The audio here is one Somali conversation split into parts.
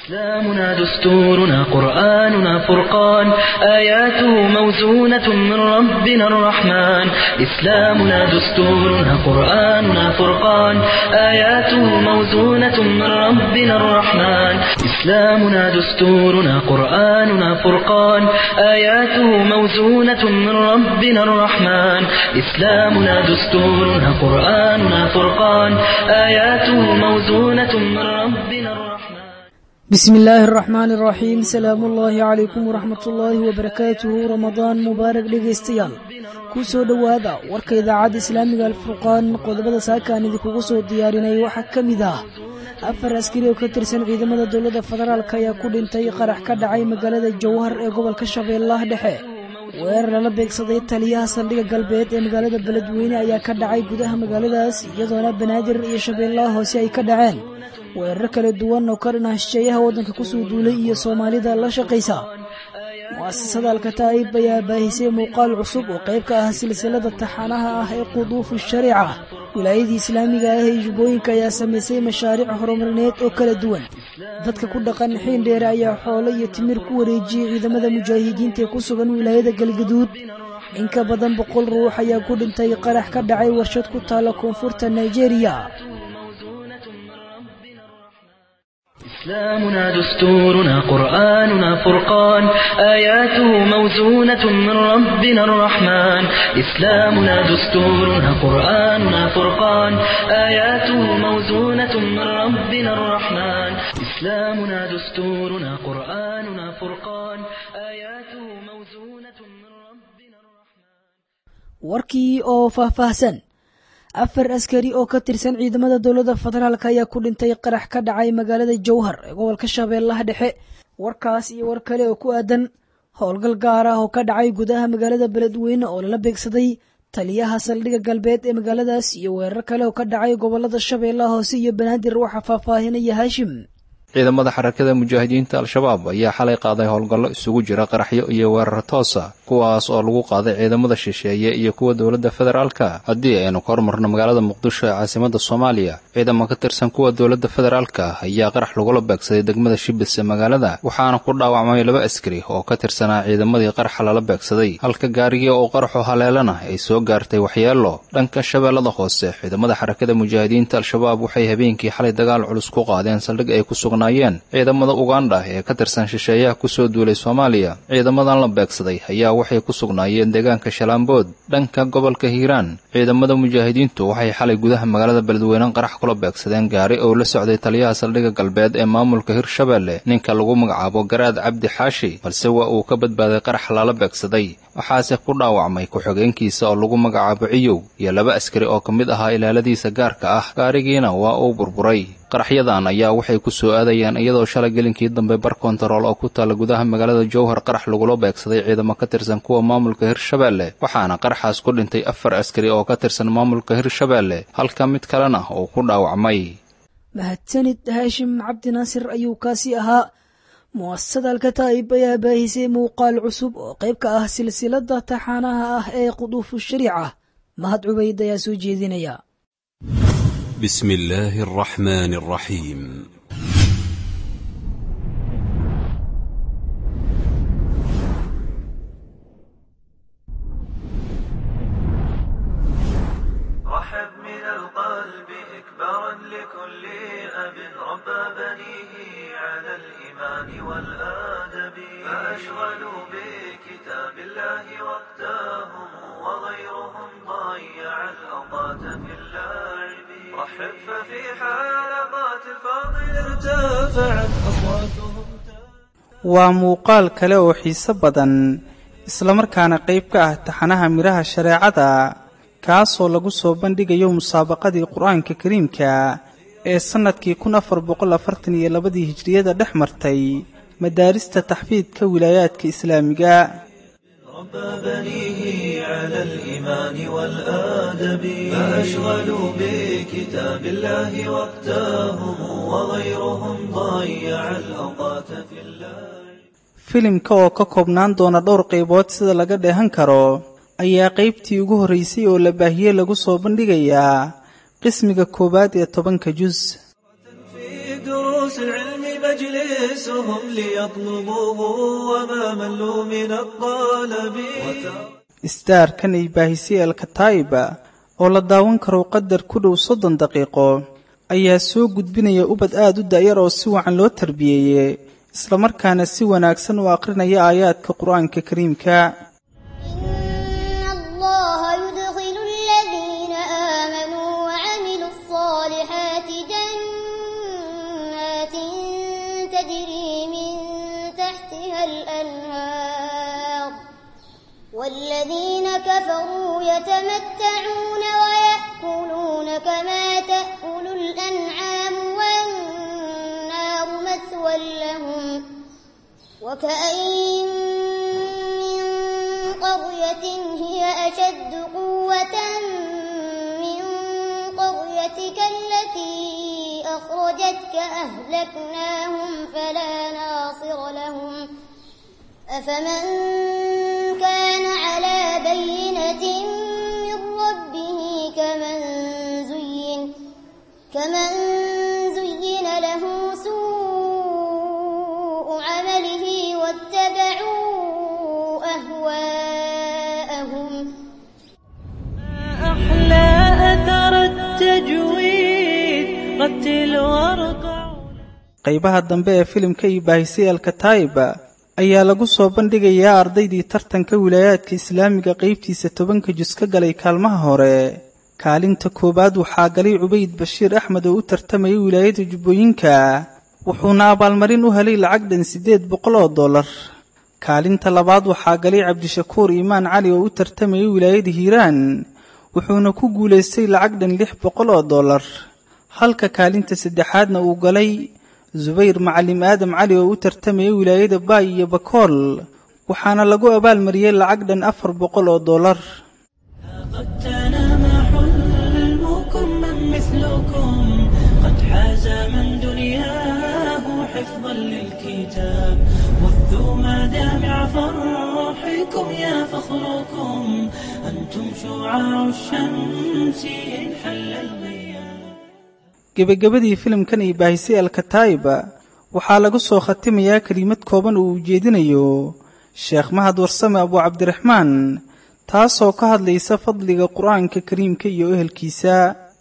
إسلامنا دستورنا قرآننا فرقان آياته موزونة من ربنا الرحمن إسلامنا دستورنا قرآننا فرقان آياته موزونة من ربنا الرحمن إسلامنا دستورنا قرآننا فرقان آياته موزونة من ربنا الرحمن إسلامنا دستورنا قرآننا فرقان آياته موزونة من ربنا الرحمن بسم illaahi araxmaani araxiim salaamu ullaahi calaykum waraxmat ullaahi wabarakaatuhu ramadaan mubaarak dhegaystayaal ku soo dhowaada warka idaacadda islaamiga alfurqaan qodobada saakaan idinkugu soo diyaarinay waxaa ka mid ah afar askari oo ka tirsan ciidamada dowladda federaalk ayaa ku dhintay qarax ka dhacay magaalada jowhar ee gobolka shabeellaha dhexe weerar lala beegsaday taliyaha saldhigga galbeed ee magaalada beledweyne ayaa ka dhacay gudaha magaaladaas iyadoona banaadir iyo shabeellaha hoose ay ka dhaceen weerar kala duwan oo ka dhanah shisheeyaha waddanka kusoo duulay iyo soomaalida la shaqaysa mu'asasada alkataa'ib ayaa baahisay muuqaal cusub oo qayb ka ah silsilada taxanaha ah ee quduufu shariica wilaayadii islaamiga ah ee jubbooyinka ayaa samaysay mashaariic horumarineed oo kala duwan dadka ku dhaqan xiindheere ayaa xoolo iyo timir ku wareejiyey ciidamada mujaahidiinta ee ku sugan wilaayada galgaduud in ka badan boqol ruux ayaa ku dhintay qarax ka dhacay warshad ku taalla koonfurta nigeria إسلامنا دستورنا قرآننا فرقان آياته موزونة من ربنا الرحمن إسلامنا دستورنا قرآننا فرقان آياته موزونة من ربنا الرحمن إسلامنا دستورنا قرآننا فرقان آياته موزونة من ربنا الرحمن warkii oo faahfaahsan afar askari oo ka tirsan ciidamada dowladda federaalk ayaa ku dhintay qarax ka dhacay magaalada jowhar ee gobolka shabeellaha dhexe warkaas iyo war kale oo ku aadan howlgal gaar ah oo ka dhacay gudaha magaalada beledweyne oo lala beegsaday taliyaha saldhigga galbeed ee magaaladaas iyo weerar kale oo ka dhacay gobolada shabeellaha hoose iyo banaadir waxaa faahfaahinaya haashim ciidamada xarakada mujaahidiinta al-shabaab ayaa xalay qaaday howlgallo isugu jira qaraxyo iyo weerar toosa kuwaas oo lagu qaaday ciidamada shisheeye iyo kuwa dowladda federaalka haddii aynu ka hormarno magaalada muqdisho ee caasimada soomaaliya ciidamo ka tirsan kuwa dowladda federaalka ayaa qarax lagula beegsaday degmada shibis ee magaalada waxaana ku dhaawacmay laba askari oo ka tirsanaa ciidamadii qaraxa lala beegsaday halka gaarigii oo qaraxu haleelana ay soo gaartay waxyeelo dhanka shabeellada hoose ciidamada xarakada mujaahidiinta al-shabaab waxay habeenkii xalay dagaal culus ku qaadeen saldhig ay ku sugan ciidamada ugandha ee ka tirsan shisheeyaha kusoo duulay soomaaliya ciidamadan la beegsaday ayaa waxay ku sugnaayeen deegaanka shalaambood dhanka gobolka hiiraan ciidamada mujaahidiintu waxay xalay gudaha magaalada beledweyne qarax kula beegsadeen gaari oo la socday taliyaha saldhigga galbeed ee maamulka hirshabeelle ninka lagu magacaabo garaad cabdi xaashi balse waa uu ka badbaaday qarax lala beegsaday waxaase ku dhaawacmay ku-xigeenkiisa oo lagu magacaabo ciyow iyo laba askari oo ka mid ahaa ilaaladiisa gaarka ah gaarigiina waa uu burburay qaraxyadan ayaa waxay ku soo aadayaan iyadoo shalay gelinkii dambe bar kontarool oo ku taalla gudaha magaalada jowhar qarax lagula beegsaday ciidamo ka tirsan kuwa maamulka hirshabeelle waxaana qaraxaas ku dhintay afar askari oo ka tirsan maamulka hirshabeelle halka mid kalena uu ku dhaawacmay mahadsanid haashim cabdi naasir ayuu kaasi ahaa mu'asasada alkataa'ib ayaa baahisay muuqaal cusub oo qayb ka ah silsilada taxaanaha ah ee quduufu shariica mahad cubayd ayaa soo jeedinaya بسم الله الرحمن الرحيم رحب من القلب إكبارا لكل أب ربى بنيه على الإيمان والآدب فأشغلوا بكتاب الله وقتهم وغيرهم ضيع الأوقات في اللعب رحب ففي حلقات الفاضل ارتفعت أصواتهم waa muuqaal kale oo xiise badan islamarkaana qayb ka ah taxanaha midhaha shareecada kaasoo lagu soo bandhigayo musaabaqadii qur-aanka kariimka ee sannadkii kun afar boqol afartan iyo labadii hijriyada dhex martay madaarista taxfiidka wilaayaadka islaamiga ربى بنيه على الإيمان والآدب فأشغلوا بكتاب الله وقتهم وغيرهم ضيع الأوقات في الله filimka oo ka koobnaan doona dhowr qaybood sida laga dheehan karo ayaa qaybtii ugu horraysay oo la baahiyey lagu soo bandhigayaa qismiga koowaad ee tobanka jus في دروس العلم يجلسهم ليطلبوه وما ملوا من الطلب istaarkan ay baahisay alkataa'iba oo la daawan karo qadar ku dhow soddon daqiiqo ayaa soo gudbinaya ubad aad u da'yar oo si wacan loo tarbiyeeyey islamarkaana si wanaagsan u aqrinaya aayaadka qur-aanka kariimka إن الله يدخل الذين آمنوا وعملوا الصالحات جنات تجري من تحتها الأنهار والذين كفروا يتمتعون ويأكلون كما تأكل الأنعام والنار مثوى لهم وكأين من قرية هي أشد قوة من قريتك التي أخرجتك أهلكناهم فلا ناصر لهم أفمن كان على بينة من ربه كمن زين كمن زين له سوء عمله واتبعوا أهواءهم أحلى أثر التجويد رتل وارقع qaybaha dambe ee filimka iyo baahisay alkataa'iba ayaa lagu soo bandhigayaa ardaydii tartanka wilaayaadka islaamiga qaybtiisa tobanka jus ka galay kaalmaha hore kaalinta koowaad waxaa galay cubayd bashiir axmed oo u tartamayay wilaayada jubbooyinka wuxuuna abaalmarin u helay lacag dhan siddeed boqol oo dollar kaalinta labaad waxaa galay cabdishakuur iimaan cali oo u tartamayay wilaayada hiiraan wuxuuna ku guulaystay lacag dhan lix boqol oo dollar halka kaalinta saddexaadna uu galay subayr macalim aadam cali oo u tartamayay wilaayada baay iyo bakool waxaana lagu abaalmariyey lacag dhan afar boqol oo dollar قد تنام حلمكم من مثلكم قد حاز من دنياه حفظا للكتاب وثوا مدامع فرحكم يا فخركم أنتم شعاع الشمس إن حل الغياب gebagabadii filimkan iyo baahisay alkataa'iba waxaa lagu soo khatimayaa kelimad kooban oo uu jeedinayo sheekh mahad warsame abu cabdiraxmaan taasoo ka hadlaysa fadliga qur-aanka kariimka iyo ehelkiisa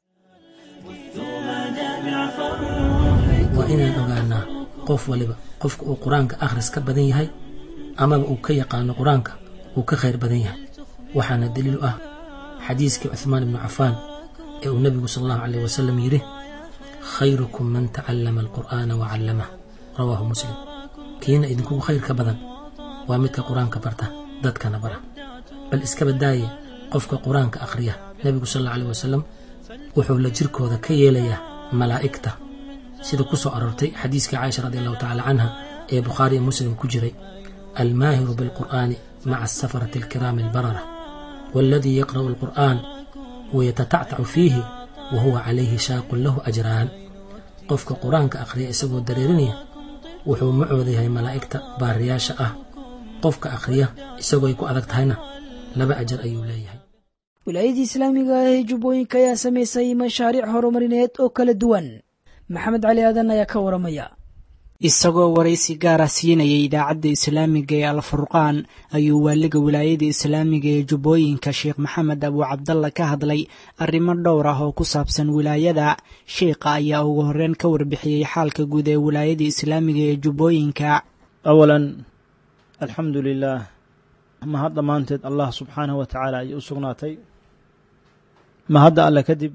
waa inaan ogaanaa qof waliba qofka uu qur-aanka akhris ka badan yahay amaba uu ka yaqaano qur-aanka uu ka khayr badan yahay waxaana daliil u ah xadiiskii cuhmaan ibnu cafaan ee uu nebigu sal allahu caleyh wasalam yidhi khayrukum man tacallama alqur'aana wa callamah rawaahu muslim kiina idinkugu khayr ka badan waa midka qur-aanka barta dadkana bara bal iska badaaye qofka qur-aanka akhriya nebigu sal allahu caleyh wasalam wuxuu la jirkooda ka yeelayaa malaa'igta sida ku soo aroortay xadiiskii caaisha radi allahu tacaala canha ee bukhaari iyo muslim ku jiray almaahiru bilqur'aani maca asafarati alkiraami albarara waaladii yaqra'u alqur'aan wayatatactacu fiihi wa huwa calayhi shaaqun lahu ajraan qofka qur-aanka akhriya isagoo dareerinaya wuxuu macooda yahay malaa'igta baariyaasha ah qofka akhriya isagoo ay ku adag tahayna laba ajar ayuu leeyahay wilaayadii islaamiga ah ee jubbooyinka ayaa samaysay mashaariic horumarineed oo kala duwan maxamed cali aadan ayaa ka waramaya isagoo waraysi gaara siinayay idaacadda islaamiga ee alfurqaan ayuu waaliga wilaayada islaamiga ee jubbooyinka sheekh maxamed abu cabdalla ka hadlay arrimo dhowr ah oo ku saabsan wilaayada sheikha ayaa ugu horreyn ka warbixiyey xaalka guud ee wilaayada islaamiga ee jubbooyinka awalan alxamdu lilaah mahad dhammaanteed allah subxaanahu wa tacaala ayay u sugnaatay mahadda alle kadib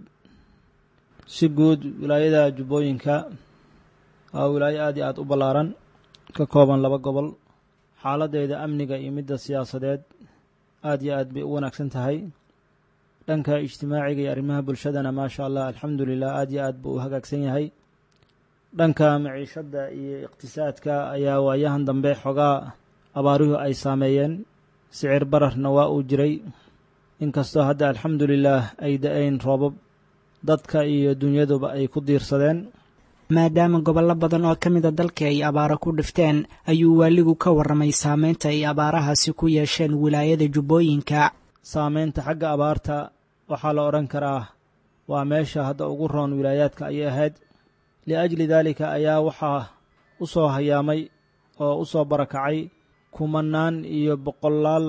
si guud wilaayada jubbooyinka waa wilaayo aad iyo aad u ballaaran ka kooban laba gobol xaaladdeeda amniga iyo midda siyaasadeed aad iyo aad bay u wanaagsan tahay dhanka ijtimaaciga iyo arrimaha bulshadana maasha allah alxamdu lilah aad iyo aad buu u hagaagsan yahay dhanka maciishadda iyo iqtisaadka ayaa waayahan dambe xogaa abaaruhu ay saameeyeen sicir bararna waa uu jiray inkastoo hadda alxamdu lilaah ay da-ayn roobab dadka iyo dunyaduba ay ku diirsadeen maadaama gobollo badan oo ka mida dalka ay abaaro ku dhifteen ayuu waaligu ka warramay saameynta ay abaarahaasi ku yeesheen wilaayada jubbooyinka saameynta xagga abaarta waxaa la odhan karaa waa meesha hadda ugu roon wilaayaadka ayay ahayd liajli daalika ayaa waxaa u soo hayaamay oo u soo barakacay kumanaan iyo boqolaal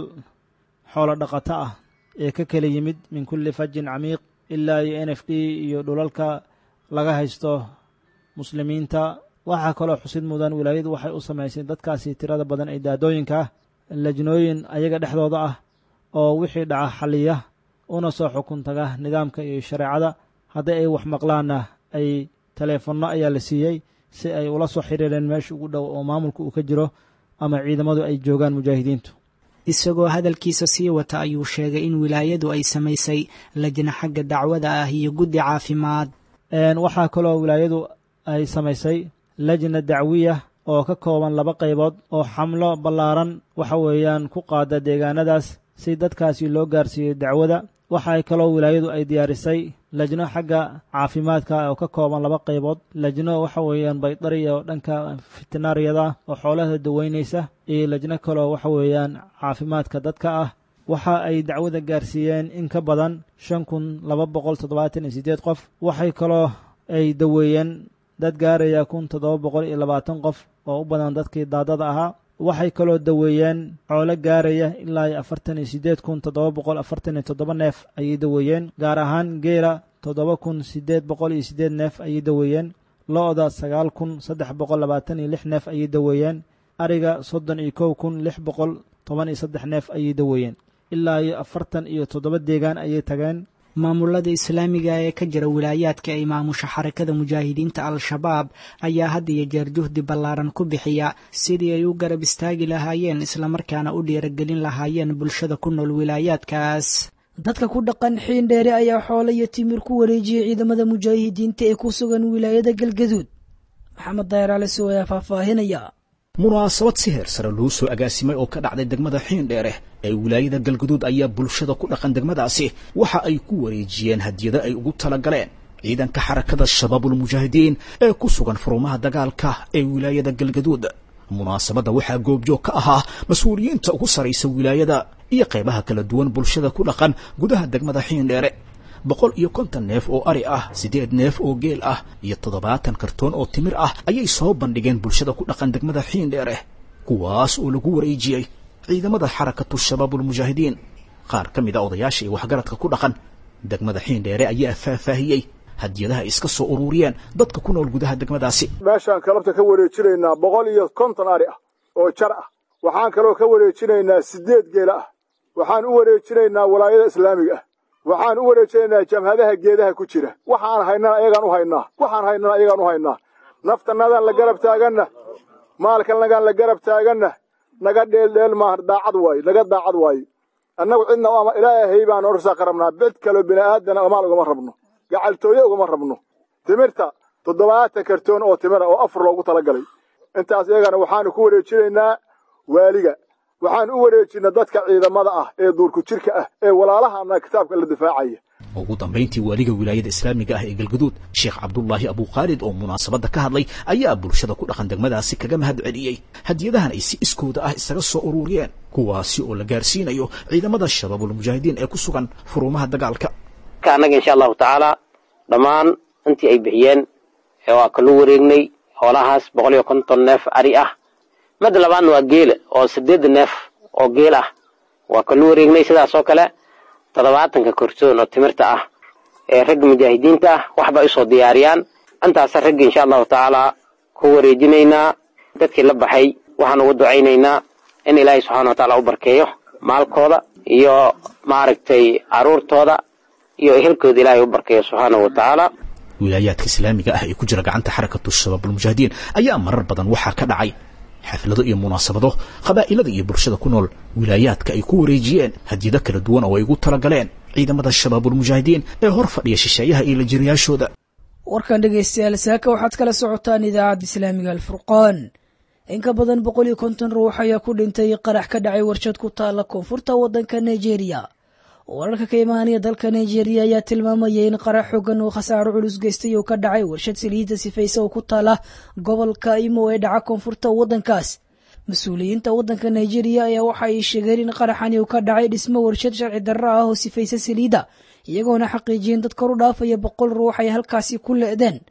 xoolo dhaqato ah ee ka kala yimid min kulli fajin camiiq ilaa iyo n f d iyo dhulalka laga haysto muslimiinta waxaa kaloo xusid mudan wilaayadu waxay u samaysay dadkaasi tirada badan ee daadooyinka ah lajnooyin ayaga dhexdooda ah oo wixii dhaca xaliya una soo xukun taga nidaamka iyo shareecada haddii ay wax maqlaanna ay taleefanno ayaa la siiyey si ay ula soo xiriireen meesha ugu dhow oo maamulka uu ka jiro ama ciidamadu ay joogaan mujaahidiintu isagoo hadalkiisa sii wata ayuu sheegay in wilaayadu ay samaysay lajna xagga dacwada ah iyo guddi caafimaad waxaa kaloo wilaayadu ay samaysay lajna dacwiya oo ka kooban laba qaybood oo xamlo ballaaran waxa weeyaan ku qaada deegaanadaas si dadkaasi loo gaarsiiyo dacwada waxay kaloo wilaayadu ay diyaarisay lajno xagga caafimaadka oo ka kooban laba qaybood lajno waxa weeyaan baydariya oo dhanka fitinaariyada oo xoolaha daweynaysa iyo lajno kaloo waxa weeyaan caafimaadka dadka ah waxa ay dacwada gaarsiiyeen in ka badan shan kun laba boqol toddobaatan iyo siddeed qof waxay kaloo ay daweeyeen dad gaaraya kun toddoba boqol iyo labaatan qof oo u badan dadkii daadada ahaa waxay kaloo daweeyeen xoolo gaaraya ilaa iyo afartan iyo siddeed kun toddoba boqol afartan iyo toddoba neef ayay daweeyeen gaar ahaan geela toddoba kun siddeed boqol iyo siddeed neef ayay daweeyeen lo-da sagaal kun saddex boqol labaatan iyo lix neef ayay daweeyeen ariga soddon iyo kow kun lix boqol toban iyo saddex neef ayay daweeyeen ilaa iyo afartan iyo toddoba deegaan ayay tageen maamulada islaamiga ee ka jira wilaayaadka ay maamusha xarakada mujaahidiinta al-shabaab ayaa had iyo jeer juhdi ballaaran ku bixiya sidii ay u garab istaagi lahaayeen islamarkaana u dhiiragelin lahaayeen bulshada ku nool wilaayaadkaas dadka ku dhaqan xiin dheere ayaa xoolo iyo timir ku wareejiyey ciidamada mujaahidiinta ee ku sugan wilaayada galgaduud maxamed dayar cali sow ayaa faahfaahinaya munaasabad si heer sare loo soo agaasimay oo ka dhacday degmada xiindheere ee wilaayada galguduud ayaa bulshada ku dhaqan degmadaasi waxa ay ku wareejiyeen hadiyado ay ugu talagaleen ciidanka xarakada shabaabulmujaahidiin ee ku sugan furumaha dagaalka ee wilaayada galgaduud munaasabadda waxaa goobjoog ka ahaa mas-uuliyiinta ugu saraysa wilaayada iyo qaybaha kala duwan bulshada ku dhaqan gudaha degmada xiindheere boqol iyo konton neef oo ari ah siddeed neef oo geel ah iyo toddobaatan kartoon oo timir ah ayay soo bandhigeen bulshada ku dhaqan degmada xiindheere kuwaas oo lagu wareejiyey ciidamada xarakatu shabaabulmujaahidiin qaar ka mid a odayaasha iyo waxgaradka ku dhaqan degmada xiindheere ayaa faahfaahiyey hadiyadaha ay iska soo ururiyeen dadka ku nool gudaha degmadaasi meeshaan kalabta ka wareejinaynaa boqol iyo konton ari ah oo jar ah waxaan kaloo ka wareejinaynaa siddeed geela ah waxaan u wareejinaynaa walaayada islaamiga ah waxaan u wareejinaynaa jamhadaha geedaha ku jira waxaan haynana ayagaan u haynaa waxaan haynana ayagaan u haynaa naftanadaan la garab taaganna maalkanagaan la garab taaganna naga dheeldheel maaha daacad waaye naga daacad waaye annagu cidna ama ilaahay baan orsaqa rabnaa bid kaloo bini'aadana maal ugama rabno gacaltooye ugama rabno timirta toddobaatan kartoon oo timira oo afar loogu talagalay intaas iyagana waxaanu ku wareejinaynaa waaliga waxaan u wareejinay dadka ciidamada ah ee duurku jirka ah ee walaalahana kitaabka la difaacaya ugu dambayntii waaliga wilaayada islaamiga ah ee galguduud sheekh cabdullaahi abukhaalid oo munaasabadda ka hadlay ayaa bulshada ku dhaqan degmadaasi kaga mahad celiyey hadiyadahan ay si iskooda ah isaga soo ururiyeen kuwaasi oo la gaarsiinayo ciidamada shabaabulmujaahidiin ee ku sugan furuumaha dagaalka annaga insha allahu tacaala dhammaan intii ay bixiyeen waa kalu wareegnay xoolahaas boqol iyo konton neef ari ah mid labaadna waa geela oo sideed neef oo geel ah waa kalu wareegnay sidaas oo kale toddobaatanka korsoon oo timirta ah ee ragga mujaahidiinta ah waxba usoo diyaariyaan intaasa ragga insha allahu tacaala ku wareejinaynaa dadkii la baxay waxaan ugu ducaynaynaa in ilaahay subxaana wa tacaala u barkeeyo maalkooda iyo maaragtay caruurtooda iyo ehelkooda ilaahay u barkeeyo subxaanahu wa tacaala wilaayaadka islaamiga ah ee ku jira gacanta xarakatu shabaabulmujaahidiin ayaa marar badan waxaa ka dhacay xaflado iyo munaasabado qabaa'ilada iyo bulshada ku nool wilaayaadka ay ku wareejiyeen hadiyado kala duwan oo ay ugu talagaleen ciidamada shabaabulmujaahidiin ee hor fadhiya shisheeyaha iyo lajiriyaashooda warkan dhegaystayaal saaka waxaad kala socotaan idaacadda islaamiga alfurqaan in ka badan boqol iyo konton ruux ayaa ku dhintay qarax ka dhacay warshad ku taalla koonfurta waddanka nigeria wararka ka imaanaya dalka nigeria ayaa tilmaamaya in qarax xoogan oo khasaaro culus geystay oo ka dhacay warshad saliidda sifaysa oo ku taala gobolka imo ee dhaca koonfurta waddankaas mas-uuliyiinta waddanka nigeria ayaa waxa ay sheegeen in qaraxani uu ka dhacay dhismo warshad sharci darro ah oo sifaysa saliidda iyagoona xaqiijiyeen dad kor u dhaafaya boqol ruux ay halkaasi ku le'deen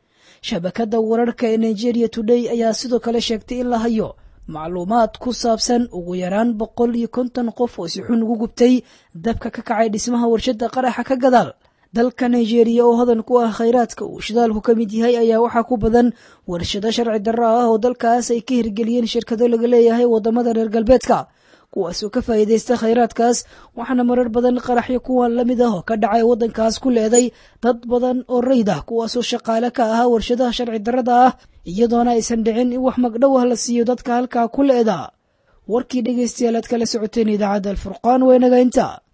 shabakadda wararka ee nigeria today ayaa sidoo kale sheegtay in la hayo macluumaad ku saabsan ugu yaraan boqol iyo konton qof oo si xun ugu gubtay dabka ka kacay dhismaha warshadda qaraxa ka gadaal dalka nigeria oo hodan ku ah khayraadka uu shidaalku ka mid yahay ayaa waxaa ku badan warshado sharci darro ah oo dalkaas ay ka hirgeliyeen shirkado laga leeyahay waddamada reer galbeedka kuwaasoo ka faa'iidaysta khayraadkaas waxaana marar badan qaraxyo kuwan la mid ah oo ka dhacay waddankaas ku leeday dad badan oo rayd ah kuwaasoo shaqaale ka ahaa warshadaha sharci darrada ah iyadoona aysan dhicin in wax magdhow ah la siiyo dadka halkaa ku leeda warkii dhegaystayaal aad kala socoteen idaacadda alfurqaan weynaga inta